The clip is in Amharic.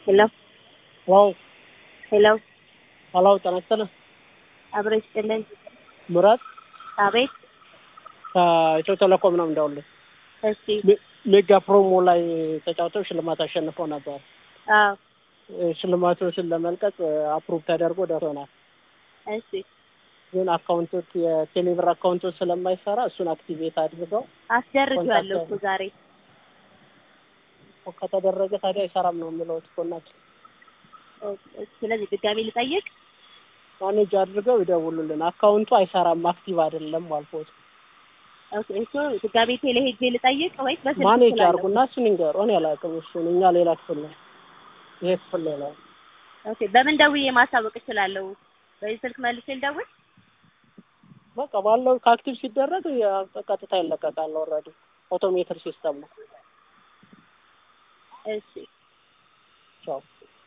ሄሎ ዋው ሄሎ ሄሎ ጤና ይስጥልኝ አብሮ ይስጥልን። ምራት አቤት ከኢትዮ ቴሌኮም ነው እንደውልህ እሺ ሜጋ ፕሮሞ ላይ ተጫውተው ሽልማት አሸንፈው ነበር። አዎ ሽልማቶችን ለመልቀቅ አፕሩቭ ተደርጎ ደርሶናል። እሺ ግን አካውንቶች የቴሌብር አካውንቶች ስለማይሰራ እሱን አክቲቬት አድርገው አስደርጌዋለሁ እኮ ዛሬ ከተደረገ ታዲያ አይሰራም ነው የሚለው ኮናች ስለዚህ ድጋሚ ልጠይቅ ማኔጅ አድርገው ይደውሉልን። አካውንቱ አይሰራም አክቲቭ አይደለም አልፎት ኦኬ እሱ ድጋሚ ቴሌ ሄጄ ልጠይቅ ወይስ በስልክ ማኔጅ እችላለሁ? አድርጉና እሱን ይንገሩ። እኔ አላውቅም እሱን እኛ ሌላ ክፍል ነው ይሄ ክፍል ሌላ ነው። ኦኬ በምን ደውዬ ማሳወቅ እችላለሁ? በዚህ ስልክ መልሼ ልደውል? በቃ ባለው ከአክቲቭ ሲደረግ ያ- ቀጥታ ይለቀቃል። ኦልሬዲ ኦቶሜትር ሲስተም ነው። እሺ ቻው